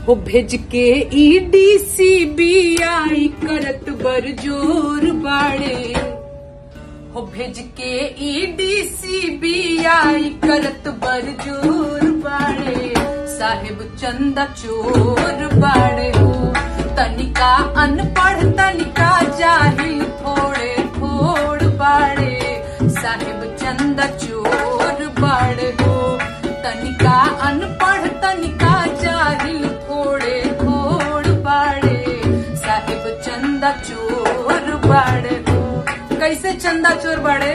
हो भेज के ईडी सीबीआई करत बर जोर बाड़े हो भेज के ईडी सीबीआई करत बर जोर बाड़े साहेब चंदा चोर बाड़े हो तनिका अनपढ़ तनिका जाहिल थोड़े थोड़ बाड़े साहेब चंदा चोर बाड़े हो तनिका अनपढ़ तनिका जाहिल थोड़े थोड़ बाड़े साहेब चंदा चोर बाड़े हो कैसे चंदा चोर बाड़े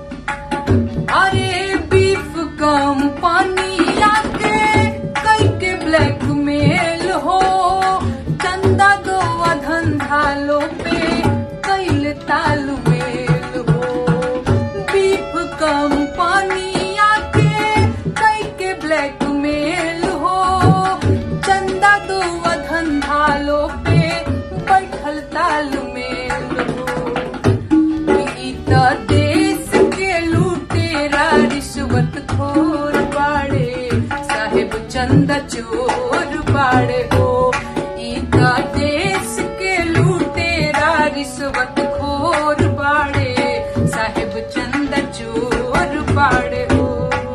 अरे बीफ कम पानी आके कई के ब्लैकमेल हो चंदा दो धंधा लो पे कैल तालु मेल हो बीफ कम पानी आके कई के ब्लैकमेल हो चंदा दो धंधा लो पे बैठल तालु मेल हो ई त देश के लूटेरा रिश्वत खोर बाड़े साहेब चंदा चोर बाड़े हो ई त देश के लूटेरा रिश्वत खोर बाड़े साहेब चंदा चोर बाड़े हो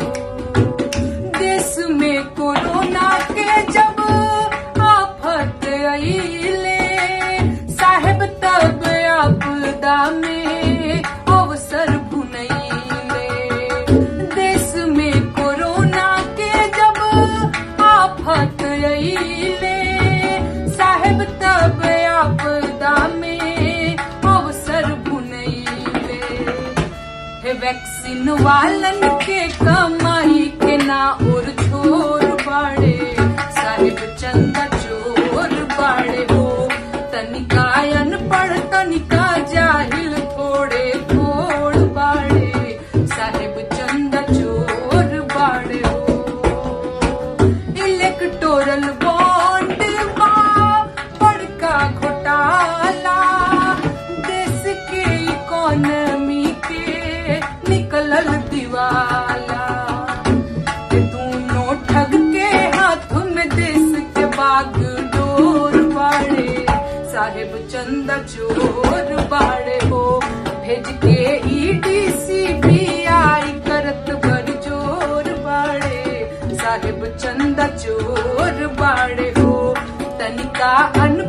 देश में कोरोना के जब आफत आईले साहेब तब आपदा में अवसर भुनैले देश में कोरोना के जब आफत आईले साहेब तब आपदा में अवसर भुनैले हे वैक्सीन वालन के कमाई के ना और छोर बाड़े साहिब चंदा चोर बाड़े हो तनिका अनपढ़ तनिका जाहिल थोड़े थोड़ बाड़े साहिब चंदा चोर बाड़े हो इलेक्टोरल बॉन्ड बा बड़का घोटाला देश के इकोनॉमी के निकलल दिवाला ये दोनों ठग के हाथ में देश के बाग डोर बाड़े साहेब चंदा चोर बाड़े हो भेज के ईडी सीबीआई करत बर जोर बाड़े साहेब चंदा चोर बाड़े हो तनिका अन